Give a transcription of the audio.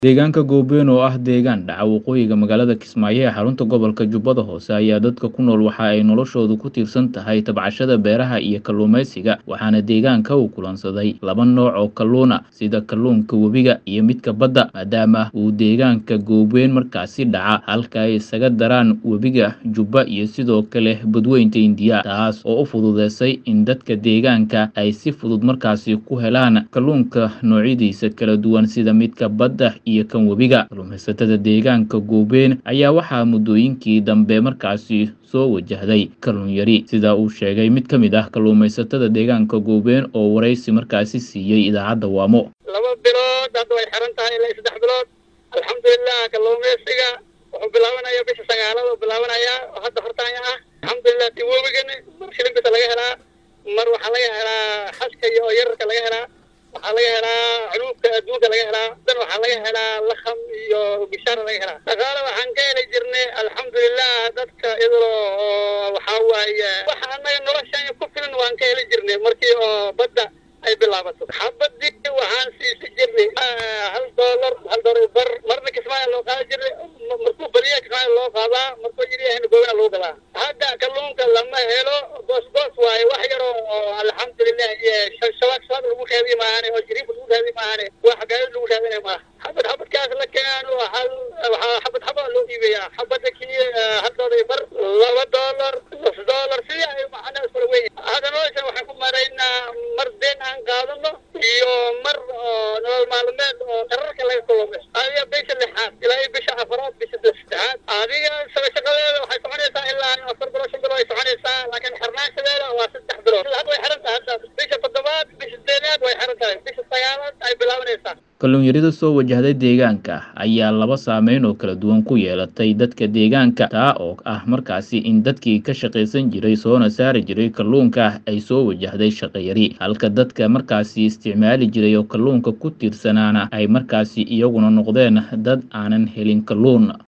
Deegaanka Goobeen oo ah deegaan dhaca waqooyiga magaalada Kismaayo ee xarunta gobolka Jubbada Hoose ayaa dadka ku nool waxa ay noloshoodu ku tiirsan tahay tabcashada beeraha iyo kalluumeysiga waxaana deegaanka uu kulansaday laba nooc oo kalluun ah sida kalluunka webiga iyo midka badda maadaama uu deegaanka Goobeen markaasi dhaca halka ay isaga daraan webiga Jubba iyo sidoo kale badweynta Hindiya taas oo u fududeysay in dadka deegaanka ay si fudud markaasi ku helaan kalluunka noocyadiisa kala duwan sida midka badda iyo kan webiga kalluumaysatada deegaanka Goobeen ayaa waxaa muddooyinkii dambe markaasi soo wajahday kalluun yari sida uu sheegay mid ka mid ah kalluumaysatada deegaanka Goobeen oo wareysi markaasi siiyey idaacadda Waamo laba bilood hadda way xiran tahay ilaa iyo saddex bilood alxamdulilah kalluumeysiga wuxuu bilaabanaya bisha sagaalaad oo bilaabanaya oo hadda hortaanya ah alxamdulilah ti webigani mar shilinkasa laga helaa mar waxaa laga helaa xaska iyo oo yararka laga helaa waxaa laga helaa culuubka adduunka laga helaa dan waxaa laga helaa lakham iyo bishaara laga helaa dhaqaale waxaan ka heli jirnay alxamdulilah dadka iyadoo oo waxaa waaye waxa annaga noloshan ku filan waan ka heli jirnay markii oo badda ay bilaabato xabadii waxaan siisi jirnay hal doolar hal doolar bar marna kismaayo loo qaadi jirnay markuu badiya kismaayo loo qaadaa markuu yidhiyahna goobaa loo gadaa hadda kalluunka lama helo goos goos waaye wax yar oo alxamdulilah iyo shabaag shabaag lagu raadiye maahane oo jiriif lagu raadiye maahane wax gaadi lagu raadinay maaha xabad xabadkaas la keeno hal waxaa xabad xabad loo iibeeyaa xabada kii hal doolar bar laba doolar nus doolar sidii ay macnaha iskula weyn hadda noloshan waxaan ku maraynaa mar deen aan qaadano iyo mar oo nolol maalmeed oo qararka laga kulumay adiga bisha lixaad ilaa iyo bisha afaraad bisha saddexaad adiga shaqadeeda waxay soconaysaa ilaa afar bilood shan bilood ay soconaysaa laakiin xirnaanshadeeda waa saddex bilood hadda way xiran tahay hadda bisha toddobaad bisha sideedaad way xiran tahay bisha sagaalaad ay bilaabanaysaa kalluun yarida soo wajahday deegaanka ayaa laba saameyn oo kala duwan ku yeelatay dadka deegaanka taa oo ah markaasi in dadkii ka shaqaysan jiray soona saari jiray kalluunka ay soo wajahday shaqayari halka dadka markaasi isticmaali jiray oo kalluunka ku tiirsanaana ay markaasi iyaguna noqdeen dad aanan helin kalluun